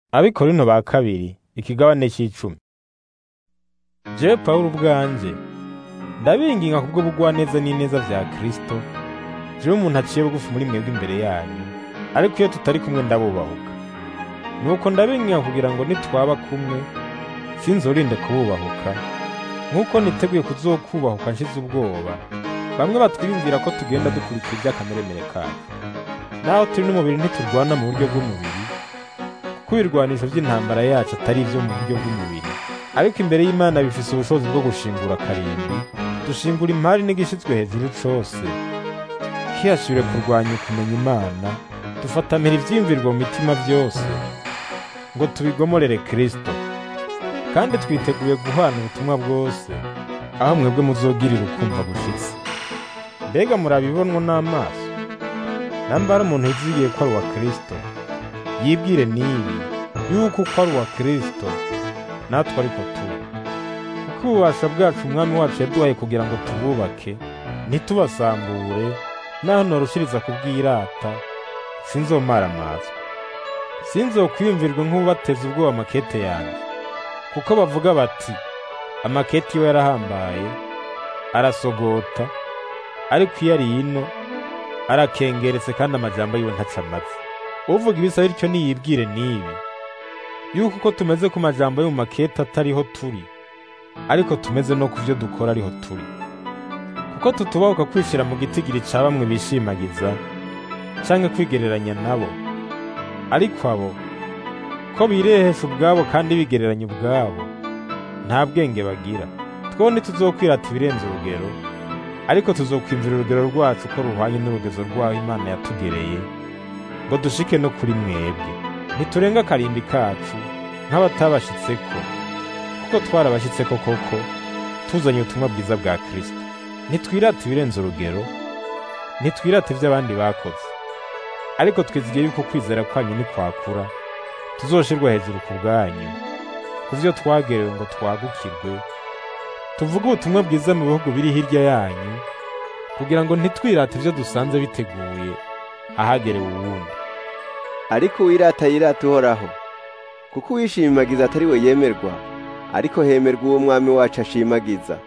Abikorinto ba kabiri ikigabane c'icumi. Jewe Pawulo ubwanje ndabinginga kubwo bugwaneza n'ineza vya Kristo, jewe umuntu aciye bugufi muri mwebwe imbere yanyu, ariko iyo tutari kumwe ndabubahuka. Nuko ndabinginga kugira ngo nitwaba kumwe sinzorinde kububahuka, nk'uko niteguye kuzokubahuka nshize ubwoba, bamwe batwiyumvira ko tugenda dukurikira ivy'akameremere kacu. Naho turi n'umubiri ntiturwana mu buryo bw'umubiri, kuko ibirwanisho vy'intambara yacu atari ivyo mu buryo bw'umubiri, ariko imbere y'Imana bifise ubushobozi bwo gushingura karimbi, dushingura impari n'igishitswe hejuru cose, kihasubire kurwanya ukumenya Imana, dufatanira ivyiyumvirwa mu mitima vyose, ngo tubigomorere Kristo. Kandi twiteguye guhana ubutumwa bwose, aho mwebwe muzogirira ukumva gushitse. Mbega murabibonwa n'amaso? Namba hari umuntu yizigiye ko ari uwa Kristo, yibwire n'ibi, yuko uko ari uwa Kristo, natwe ariko turi. Kuko ububasha bwacu umwami wacu yaduhaye kugira ngo tububake, ntitubasambure, naho norushiriza kubwirata, sinzomaramazwa. Sinzokwiyumvirwe nk'ubateza ubwoba amakete yanjye. Kuko bavuga bati, amakete iwe yarahambaye, arasogota, ariko iyo ari ino, arakengeretse kandi amajambo yiwe ntaca amatsi. Uvuga ibisa bityo niyibwire n'ibi, yuko uko tumeze ku majambo yo mu makete atariho turi, ariko tumeze no ku vyo dukora ariho turi. Kuko tutubahuka kwishira mu gitigiri ca bamwe bishimagiza, canke kwigereranya nabo. Ariko abo, ko birehesha ubwabo kandi bigereranya ubwabo, nta bwenge bagira. Two ntituzokwirata ibirenze urugero, ariko tuzokwimvira urugero rwacu ko ruhwanye n'urugezo rwaho Imana yatugereye, ngo dushike no kuri mwebwe. Ntiturenga akarimbi kacu nk'abatabashitseko, kuko twarabashitseko koko, tuzanye ubutumwa bwiza bwa Kristo. Ntitwirata ibirenze urugero, ntitwirata ivyo abandi bakoze, ariko twizigiye yuko kwizera kwanyu nikwakura, tuzoshirwa hejuru ku bwanyu, ku vyo twagerewe ngo twagukirwe, tuvuge ubutumwa bwiza mu bihugu biri hirya yanyu, kugira ngo ntitwirate ivyo dusanze biteguye ahagerewe uwundi. ariko uwirata yirata uhoraho kuko uwishimagiza atari we yemerwa ariko hemerwa uwo mwami wacu ashimagiza